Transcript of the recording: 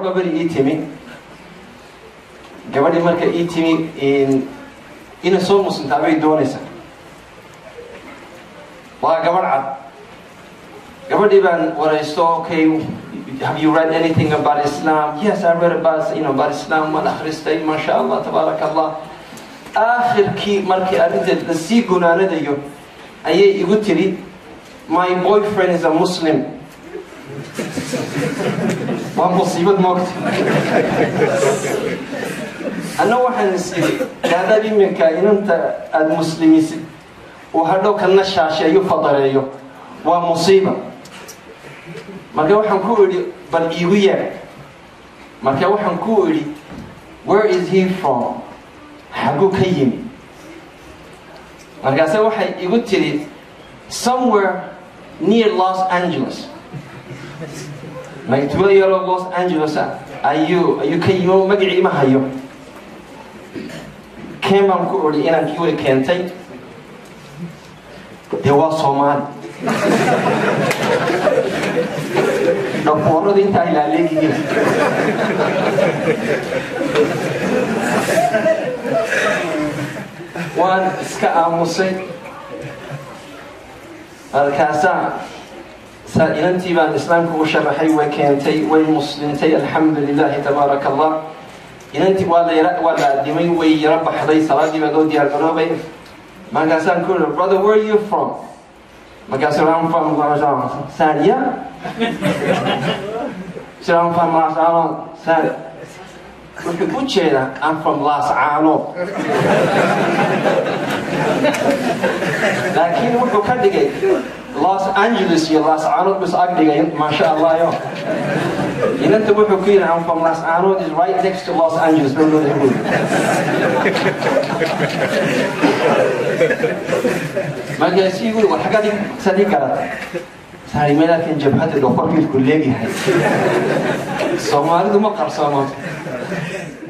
gabadh ba beri ii timi gabadhii marka ii timi inay soo muslimtaa bay doonaysaa waa gabadh cad gabadhii baan waraysto okay have you read anything about islam yes i read about you know about islam waan akhristay maasha allah tabaaraka allah aakhirkii markii arrinteed lasii gunaanadayo ayay igu tiri my boyfriend is a muslim waa musiibad moogta anna waxaan is iri haddaad iminka inanta aada muslimisid uu hadhow kana shaasheeyo fadareeyo waa musiiba marka waxaan ku idhi bal iigu yeer marka waxaan ku idhi where is he from xagguu ka yimi markaase waxay igu tiri somewhere near los angeles like tuulo yaroo los angeles ah ayuu ayuu ka yimi magacii ma hayo keen baan ku idhi inaan kii way keentay dee waa soomaali dhafooradu intaa ilaaleegihiin waan iska aamusay markaasaa saa inantii baan islaamka u sharaxay way keentay way muslimtay alxamdu lilahi tabaaraka allah inantii waa la yara waa la adimay way yaro baxday salaadii baa loo diyaar garoobay markaasaan ku iri brother where are you from markaasuu I'm from Sanya so I'm from Las Ano Sanya wuxuu u jeedaa I'm from Las Ano laakiin wuxuu ka dhigay Los Angeles iyo Las Ano bis ag dhigay maasha Allah yo inanta wuxuu ku yidhi I'm from Las Ano is right next to Los Angeles no no no markaasuu yiri war xaggaad sadii garata saari meelaakan jabhadda dhoqorkiilku leegyahay soomaalidu ma qarsoono